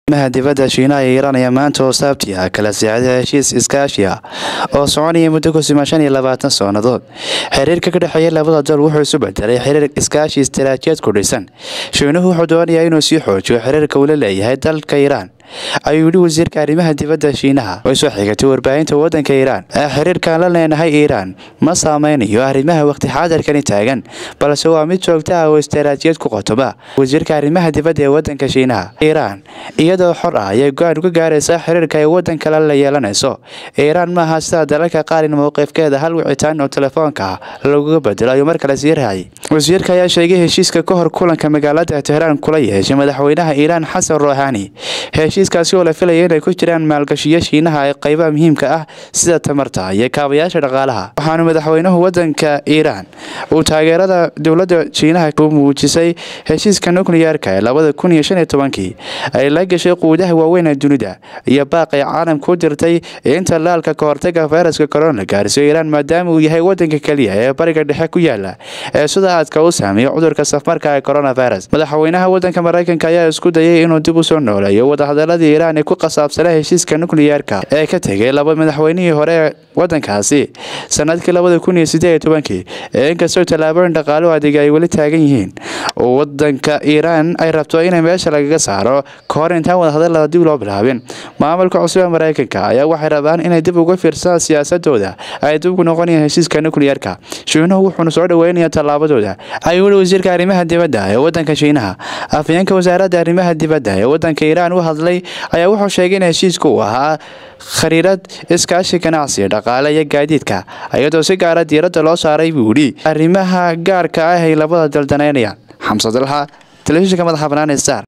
maha dibadda shiinaha ee iiraan ayaa maanta oo saabti ah kala sixday heshiis iskaashi ah oo soconaya muddo ku siman shan iyo labaatan sannadood xiriirka ka dhexeeya labada dal wuxuu isu bedelay xiriir iskaashi istaraatiijiyad ku dhisan shiinuhu wuxuu doonayaa inuu sii xoojiyo xiriirka uu la leeyahay dalka iiraan ayuu yidhi wasiirka arrimaha dibadda shiinaha way soo xigatay warbaahinta waddanka iiraan ee xiriirkaan la leenahay iiraan ma saameynayo arrimaha waqti xaadirkani taagan balse waa mid joogta ah oo istaraatiijiyad ku qotoma wasiirka arrimaha dibadda ee waddanka shiinaha iiraan iyadoo xor ah ayay go-aan uga gaaraysaa xiriirka ay waddan kale la yeelanayso iiraan maaha sida dalalka qaar in mowqifkeeda hal wicitaan oo telefoonka ah laguga bedelo ayuu mar kale sii raacay wasiirka ayaa sheegay heshiiska ka hor kulanka magaalada tehraan kula yeeshay madaxweynaha iiraan xasan ruuxaani heshiiskaasi oo la filaya inay ku jiraan maalgashiyo shiinaha ee qaybaha muhiimka ah sida tamarta iyo kaabayaasha dhaqaalaha waxaanu madaxweynuhu waddanka iiraan uu taageerada dowladda shiinaha ku muujisay heshiiska nukliyeerka ee labada kun iyo shan iyo tobankii ay la gashay quudaha waaweyn ee dunida iyo baaqay caalamka u dirtay inta laalka ka hortaga fayraska corona la gaarsiyo iiraan maadaama uu yahay waddanka keliya ee bariga dhexe ku yaala ee sida aadka u saameeya cudurka safmarka ee coronavirus madaxweynaha waddanka maraykanka ayaa isku dayay inuu dib u soo nooleeyo wadahadaladii iiraan ee ku qasaabsanaa heshiiska nukliyeerka ee ka tegay laba madaxweynihii hore ee waddankaasi sanadkii labada kun iyo sideed iyo tobankii ee inkastoo tallaabooyin dhaqaalo adeega ay weli taagan yihiin oo waddanka iiraan ay rabto inay meesha lagaga saaro ka hor intaan wadahadalada dib loo bilaabin maamulka cusub ee maraykanka ayaa waxay rabaan inay dib uga fiirsadaan siyaasadooda ay dib ugu noqonayaan heshiiska nukliyeerka shiinuhu wuxuuna soo dhaweynaya tallaabadooda ayuu weli wasiirka arrimaha dibadda ee waddanka shiinaha afhayeenka wasaaradda arrimaha dibadda ee waddanka iiraan u hadlay ayaa wuxuu sheegay in heshiiska uu ahaa khariirad iskaashi ganacsi dhaqaale iyo gaadiidka iyadoo si gaara diiradda loo saaray buu yidhi arrimaha gaarka ah ay labada dal danaynayaan xamse dalxa telefishinka madaxa bannaan ee star